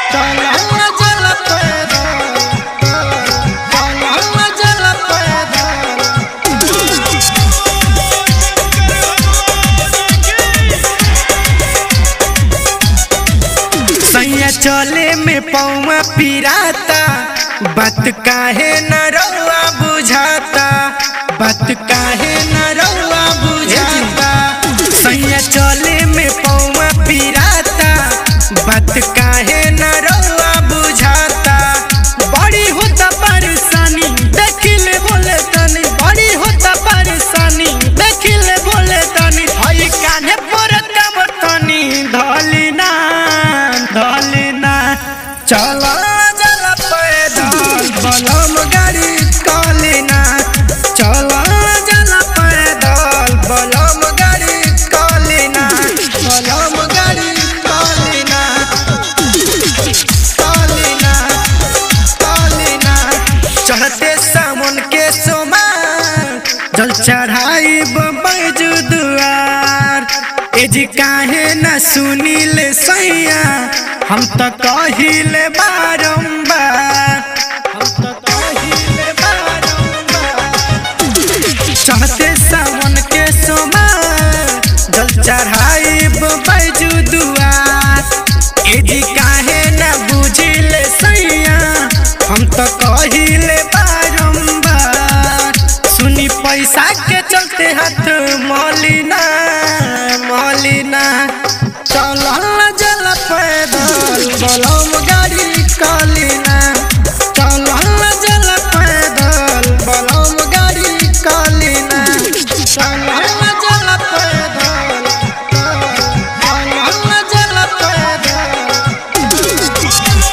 चलल जल पैदल चलल जल पैदल सैया चले में पौवा पिराता बात काहे न रउआ बुझाता बात काहे न रउआ बुझाता सैया चले में पौवा पिराता बात काहे न रउआ बुझाता बड़ी होता परेशानी देखिले बोले तनी बड़ी होता परेशानी देखिले बोले तनी हई कान्हे पर कब तनी धलिना धलिना चल जल पैदल बलम गाड़ी कलिना चल जल पैदल बलम गाड़ी कलिना बलम गाड़ी कलिना कलिना कलिना चढ़ते सावन के सोमा जल चढ़ाई बैजू दुआर एजी काहे न सुनीले सैया हम तो कहिले बारंबार हम तो कहिले बारंबार चढ़ते सावन के सोमा जल चढ़ाई बैजू दुआर एजी काहे न बुझिले सैया हम तो कहिले बारंबार सुनी पैसा के चलते हाथ मलिना मलिना चलल जल पैदल बलम गाड़ी कलिना चलल जल पैदल बलम गाड़ी कलिना चलल जल पैदल चलल जल पैदल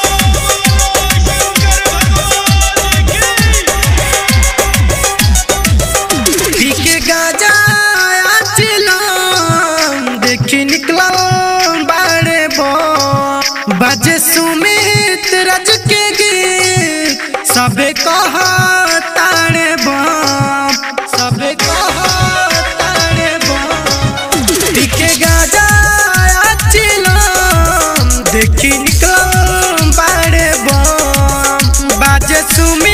पीके गाजा चिलम देखी निकलम बाड़े बो बजे सुमित रज के गीत सबे कह तारे बम सबे कह तारे बम पीके गाजा चिलम देखी निकलम बाड़े बम बाजे सुमित